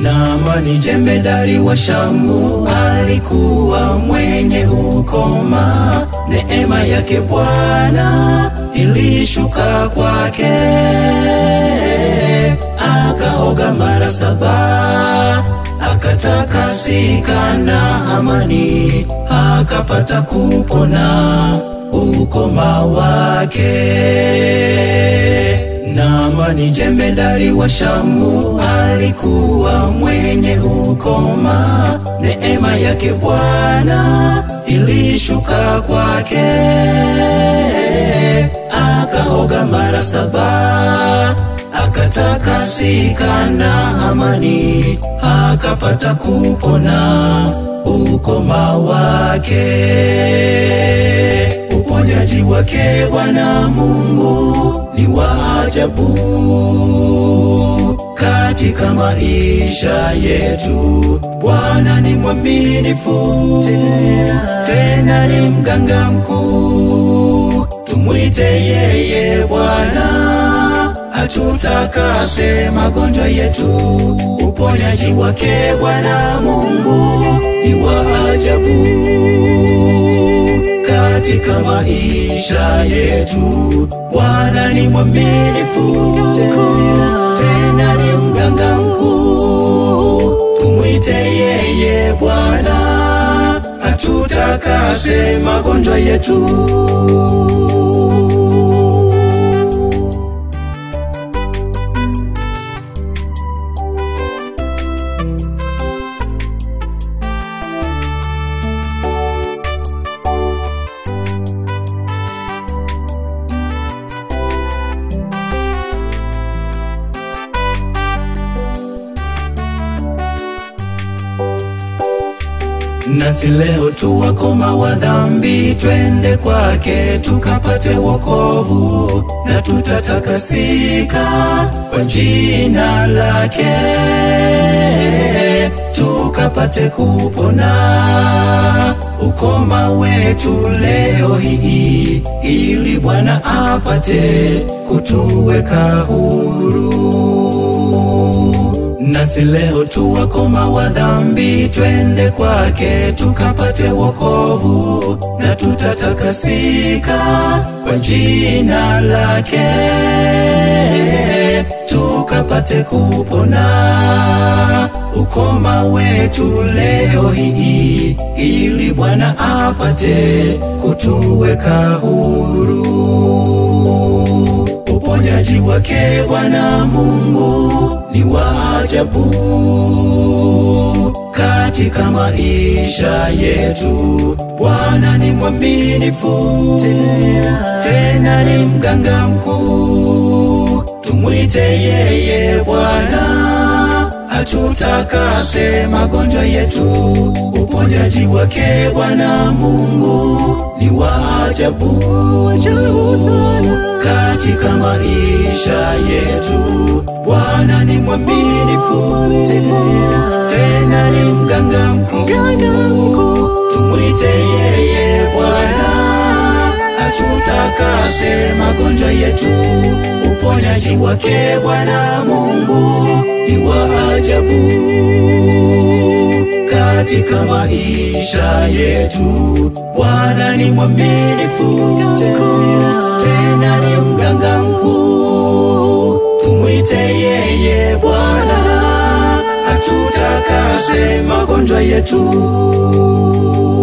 Naamani jemedari wa Shamu alikuwa mwenye ukoma, neema yake Bwana ilishuka kwake, akaoga mara saba, akatakasika na amani, akapata kupona ukoma wake. Naamani jemedari wa Shamu alikuwa mwenye ukoma, neema yake Bwana ilishuka kwake, akaoga mara saba, akatakasika na amani, akapata kupona ukoma wake. Uponyaji wake Bwana Mungu ni wa ajabu katika maisha yetu. Bwana ni mwaminifu tena, tena ni mganga mkuu. Tumwite yeye Bwana atutakase magonjwa yetu. Uponyaji wake Bwana Mungu ni wa ajabu katika maisha yetu. Bwana ni mwaminifu tena ni mganga mkuu. Tumwite yeye Bwana atutakase magonjwa yetu. Nasi leo tu wakoma wa dhambi, twende kwake tukapate wokovu, na tutatakasika kwa jina lake, tukapate kupona ukoma wetu leo hii, ili Bwana apate kutuweka huru. Nasi leo tu wakoma wa dhambi, twende kwake tukapate wokovu, na tutatakasika kwa jina lake, tukapate kupona ukoma wetu leo hii, ili Bwana apate kutuweka huru. Uponyaji wake Bwana Mungu ni wa ajabu katika maisha yetu. Bwana ni mwaminifu tena, tena ni mganga mkuu. Tumwite yeye Bwana atutakase magonjwa yetu. Uponyaji wake Bwana Mungu ni wa ajabu katika maisha yetu. Bwana ni mwaminifu tena ni mganga mkuu. Tumwite yeye Bwana atutakase magonjwa yetu. Uponyaji wake Bwana Mungu ni wa ajabu katika maisha yetu. Bwana ni mwaminifu tena ni mganga mkuu. Tumwite yeye Bwana atutakase magonjwa yetu.